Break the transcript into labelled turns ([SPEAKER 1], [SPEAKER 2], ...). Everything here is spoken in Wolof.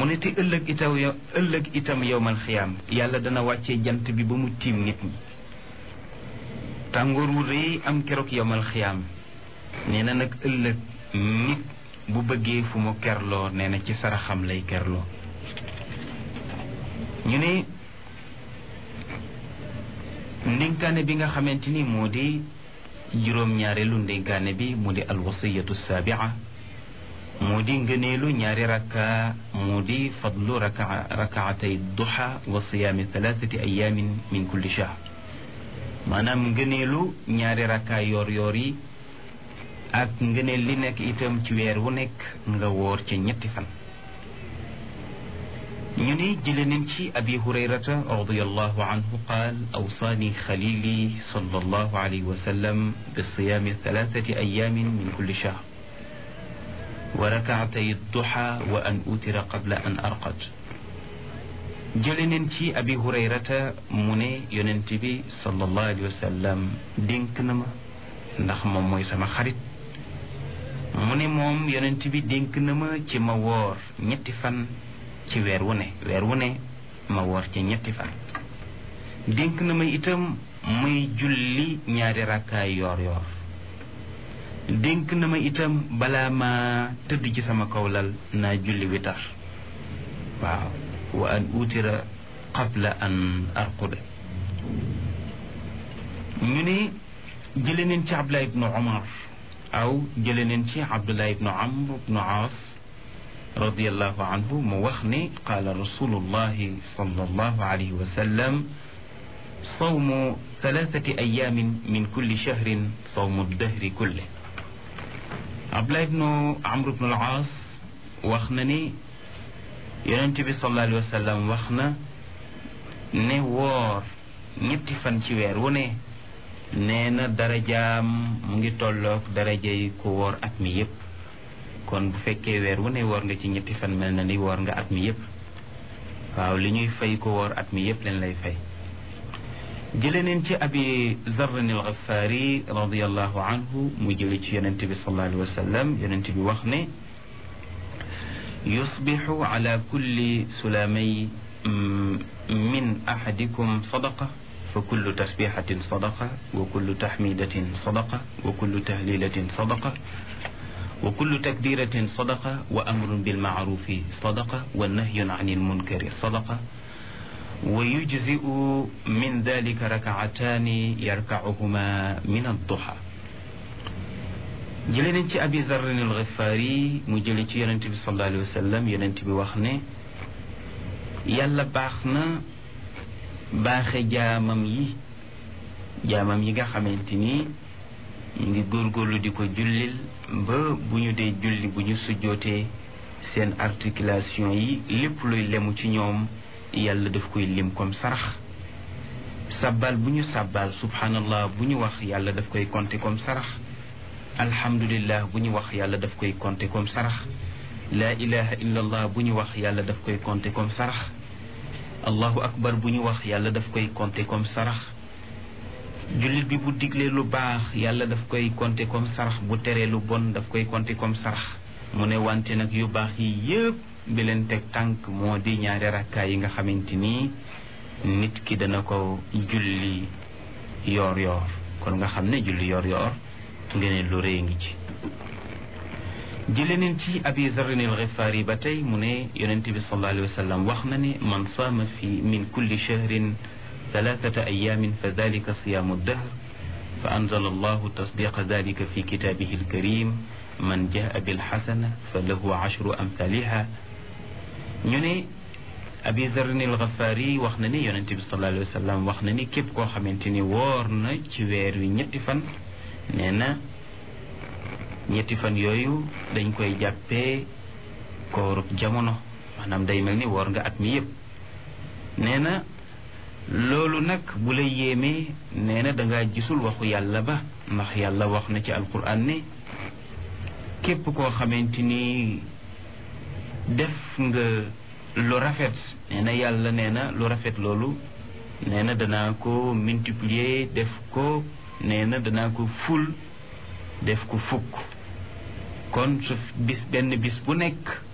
[SPEAKER 1] ne te ëllëg itam yo ëllëg itam yowmal xiyaam yàlla dana wàccee jant bi ba mu tiim nit ñi tàngoor wu rëy am keroog yowmal xiyaam nee na nag ëllëg nit bu bëggee fu mu kerloo nee na ci saraxam lay kerloo ñu ne ndénkaane bi nga xamante ni moo di juróom-ñaareelu ndénkaane bi mu di alwasiyatu saabia moo di ngëneelu ñaari rakka moo di fadlu raka rakaatay duha wa siyaami thalathati ayamin min kulli shahr maanaam ngëneelu ñaari rakka yoor yoor yi ak ngëneel li nekk itam ci weer wu nekk nga woor ca ñetti fan ñu ne jële nañ ci abi hurayrata radiallahu anhu qaal awsaani xalili sallallahu alayhi wa sallam bi siyaami thalathati ayamin min kulli shahr wa rakaatay duha wa an utira qabla an arqad jële nañ ci abi hurayrata mu ne yonent bi sallallahu alayhi wa sallam dénk na ma ndax moom mooy sama xarit mu ne moom yonent bi dénk na ma ci ma woor ñetti fan ci weer wu ne weer wu ne ma woor ci ñetti fan dénk na ma itam muy julli ñaari rakkaay yoor yoor dénk na ma itam balaa ma tëdd ci sama kawlal naa julli witar waaw wa an utira qabla an arquda ñu ne jële neen ci abdullah ibnu umar aw jële neen ci abdullah ibnu amr ibnu aas radiallahu anhu mu wax ne qaala rasulullahi sallallahu alayhi wa sallam sawmu thalathati ayamin min kulli shahrin sawmu dahri kulle abdullah ibnu amr ibnu al-aas wax na ni yonente bi sallallahu alayhi wa sallam wax na ne woor ñetti fan ci weer wu ne nee na darajaam mu ngi tolloog darajay ku woor at mi yépp kon bu fekkee weer wu ne woor nga ci ñetti fan mel na ni woor nga at mi yépp waaw li ñuy fay ko woor at mi yépp leen lay fay jële neen ci abi zarrin al ghafaari radiallahu anhu mu jële ci yonente bi sallallahu alayhi wa sallam yonente bi wax ne yusbixu ala kulli sulamay min ahadikum sadaqa fa kullu tasbixatin sadaqa wa kullu taxmidatin sadaqa wa kullu tahlilatin sadaqa wa kullu takbiratin sadaqa wa amrun bilmacrufi sadaqa wa nahyun an ilmunkari sadaqa wa yujzi'u min dalika rakacataani yarkacuhuma min adduha jële nañ ci abi zarrin alxifaari mu jële ci yonent bi sallallahu alayhi wa sallam yonent bi wax ne yàlla baax na baaxe jaamam yi jaamam yi nga xamante ni ñu ngi góorgóorlu di ko jullil ba bu ñu dee julli bu ñu sujjootee seen articulation yi lépp luy lemu ci ñoom yàlla daf koy lim comme sarax sabbal bu ñu sabbal subhanallah bu ñu wax yàlla daf koy compter comme sarax alhamdulillah bu ñu wax yàlla daf koy compter comme sarax laa ilaha illa allah bu ñu wax yàlla daf koy compter comme sarax allahu akbar bu ñu wax yàlla daf koy compter comme sarax jullit bi bu diglee lu baax yàlla daf koy compter comme sarax bu teree lu bon daf koy compter comme sarax mu ne wante nag yu baax yi yëpp bi leen teg tànk moo di ñaari rakkaay yi nga xamante ni nit ki dana ko julli yoor yoor kon nga xam ne julli yoor yoor ngeen lu rëy ngi ci jële neen ci abi zarrin al xifaari ba tey mu ne yonente bi sallallahu alayhi wa sallam wax na ne man saama fi min kulli shahrin thalathata ayamin fa dalika siyaamu dahr fa anzala allahu tasdiqa dalika fi kitaabihi alkarim man jaa bilxasana fa lahu ashru amthaliha ñu ne abi zarrin al xifaari wax na ne yonente bi sallallahu alayhi wa sallam wax na ni képp koo xamante ni woor na ci weer wi ñetti fan nee na ñetti fan yooyu dañ koy jàppee koorub jamono maanaam day mel ni woor nga at mi yépp nee na loolu nag bu la yéemee nee na dangaa gisul waxu yàlla ba ndax yàlla wax na ci alquran ne képp koo xamante ni def nga lu rafet nee na yàlla nee na lu rafet loolu nee na danaa ko multiplier def ko nee na danaa ko ful def ko fukk kon su bis benn bis bu nekk